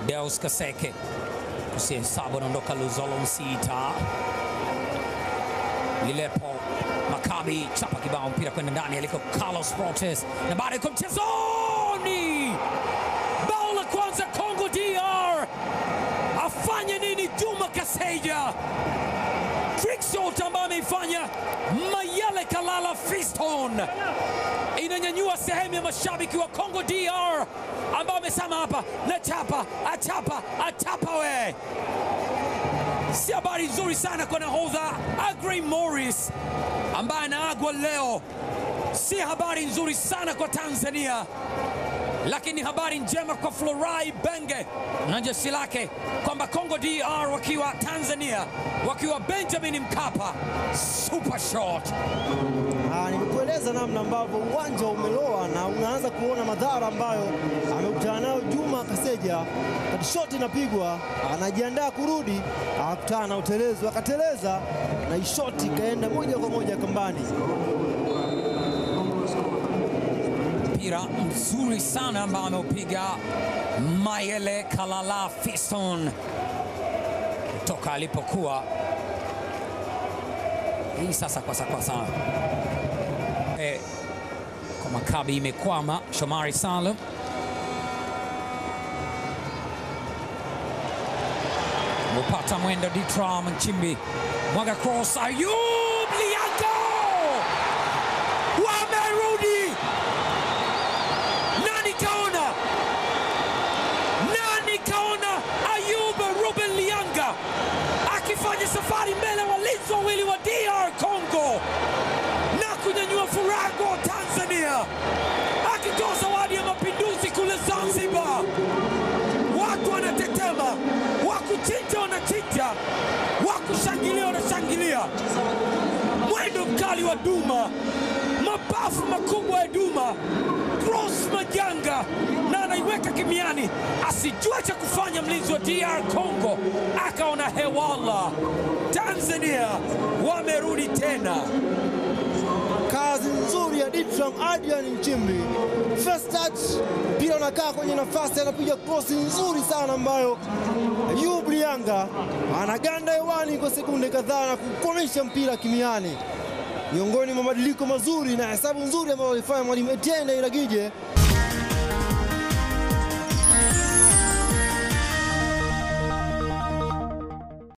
Deus Kaseke kusihesabu, anaondoka Luzolo Msita Lilepo Makabi chapa kibao mpira kwenda ndani aliko Carlos Fortes na baada iko mchezoni. Bao la kwanza Congo DR, afanye nini Juma Kaseja? Trickshot ambayo ameifanya Mayele Kalala Fiston inanyanyua sehemu ya mashabiki wa Congo DR ambao wamesema hapa na chapa achapa achapa we si habari nzuri sana kwa nahodha Agrey Morris ambaye anaagwa leo. Si habari nzuri sana kwa Tanzania, lakini habari njema kwa Florai Benge na jeshi lake kwamba Congo DR wakiwa Tanzania, wakiwa Benjamin Mkapa, super shot Ah, nimekueleza namna ambavyo uwanja umeloa na unaanza kuona madhara ambayo amekutana nayo Juma Kaseja. Kati shoti inapigwa, anajiandaa kurudi, akakutana na utelezi, akateleza na ishoti ikaenda moja kwa moja kambani. mpira mzuri sana ambao ameupiga Mayele Kalala Fiston kutoka alipokuwa hii sasa kwasa kwasa e, kwa Makabi imekwama. Shomari Salum mupata mwendo Ditra Mchimbi mwaga cross Ayub Liango wamerudi nani kaona? Nani kaona Ayub Ruben Lianga akifanya safari mbele walinzi wawili wa DR Congo na kunyanyua furaha kwa Tanzania, akitoa zawadi ya mapinduzi kule Zanzibar. Watu wanatetema, wakuchinja wanachinja, wakushangilia wanashangilia. Mwendo mkali wa Duma, mabafu makubwa ya Duma, cross majanga na anaiweka kimiani, asijua cha kufanya mlinzi wa DR Congo, akaona hewala. Tanzania wamerudi tena. Kazi nzuri ya Ditram Adrian Nchimbi. First touch, mpira unakaa kwenye nafasi, anapiga krosi nzuri sana ambayo Ayub Lianga anaganda hewani kwa sekunde kadhaa na kukomesha mpira kimiani. Miongoni mwa mabadiliko mazuri na hesabu nzuri ambayo alifanya mwalimu Etienne Iragije